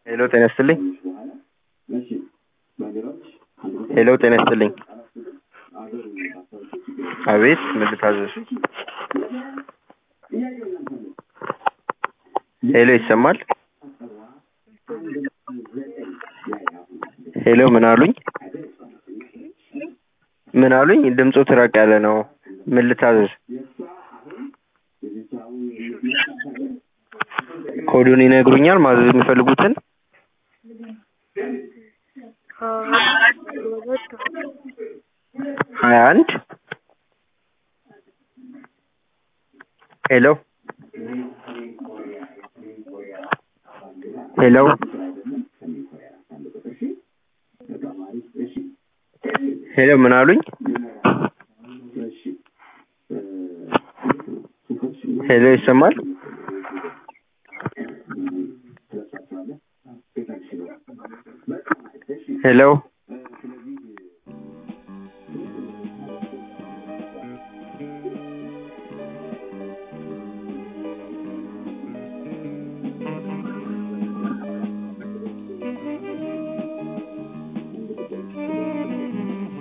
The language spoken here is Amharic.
ሄሎ ጤና ይስጥልኝ። ሄሎ ጤና ይስጥልኝ። አቤት ምን ልታዘዝ? ሄሎ ይሰማል? ሄሎ ምን አሉኝ? ምን አሉኝ? ድምፁ ትራቅ ያለ ነው። ምን ልታዘዝ? ኮዱን ይነግሩኛል ማዘዝ የሚፈልጉትን? ሀያ አንድ ሄሎ ሄሎ ሄሎ ምን አሉኝ? ሄሎ ይሰማል? ሄሎ